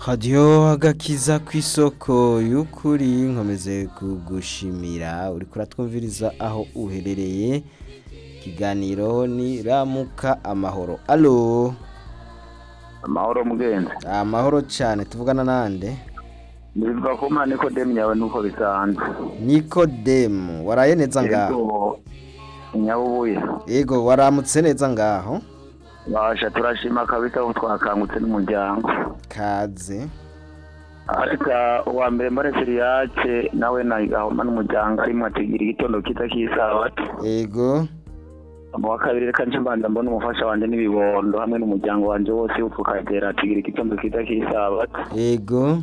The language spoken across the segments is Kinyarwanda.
hadiyo agakiza ku isoko y'ukuri nkomeze kugushimira uri kuratwumviriza aho uherereye ikiganiro ni ramuka amahoro alo amahoro mugenzi amahoro cyane tuvugana nande nitwa kuma nikodemu yawe nuko bisanzwe nikodemu waraye neza ngaho Yego, nyabubuye yego waramutse neza ngaho basha turashima kabisa ko twakangutse n'umuryango kaze ariko uwa mbere mbare siriyace nawe na gahoma n'umuryango arimo ategera igitondo cyiza cy'isabato yego mu wa kabiri reka nje mbanza mbona umufasha wanjye n'ibibondo hamwe n'umuryango wanjye wose ukatera ategera igitondo cyiza cy'isabato yego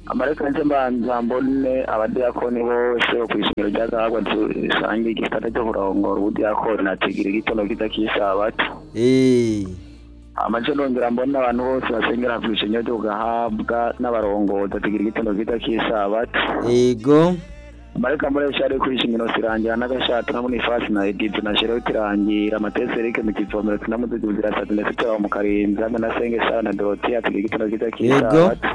amareka nje mbanza mbone abadiyakoni bose bo ku ishuri rya gahagwa dusangiye igisata cyo kurongora ubudiyakoni ategera igitondo cyiza cy'isabato eee amace nongera mbona abantu bose basengera ku ishengero ryo gahabwa n'abarongozi ategera igitondo cyiza cy'isabato yego mareka murebye ari ku ishingiro sirangira n'agashato na bonifasi na edidi na sheroti rangira amatesi erike mu kivomero tunamudugu zirasatu ndetse turaho mu karinzi hamwe na senge sara na doroti ategera igitondo cyiza cy'isabato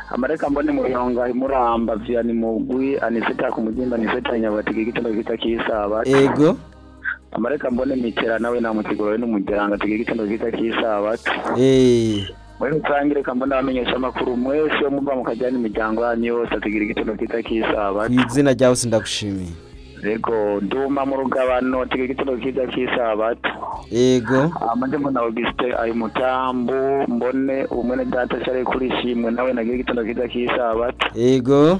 amareka mbone muyonga imuramba vyani mugwi aniseta ku mugimba aniseta nyabuye ategera igitondo cyiza cy'isabato yego amareka mbone mitera nawe namutigorowe n'umuryango ategera igitondo cyiza cy'isabato eee muri rusange reka mbona abamenyesha amakuru mwese yo muva mukajyana imiryango yanyu yose atagira igitondo cyiza ku cy'isabato izina ryawe sindagushimiye rego nduma mu rugabano atagira igitondo cyiza cy'isabato yego amajye mbona augusite ari mutambu mbone umwene data cyari kuri shimwe nawe nagira igitondo cyiza cy'isabato yego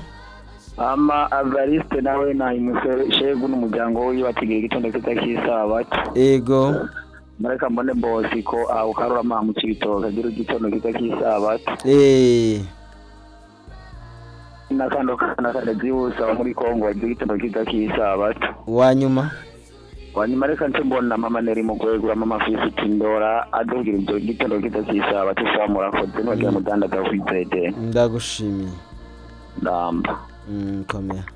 ama avariste nawe nayumushegu n'umuryango wiwe batigira igitondo cyiza cy'isabato yego mareka mbone bosiko awukarura amahamutse ibitoki agira igitondo cyiza cy'isabato eee n'akandi n'akandi byihuse aba muri kongo wagira igitondo cyiza cy'isabato uwanyuma wanyuma reka nce mbona mama neri mugwegura mama fisiti ndora adubwira ibyo gitondo cyiza cy'isabato isaha murakoze nogera mudandaza kwizede ndagushimiye ndamba Mm, komera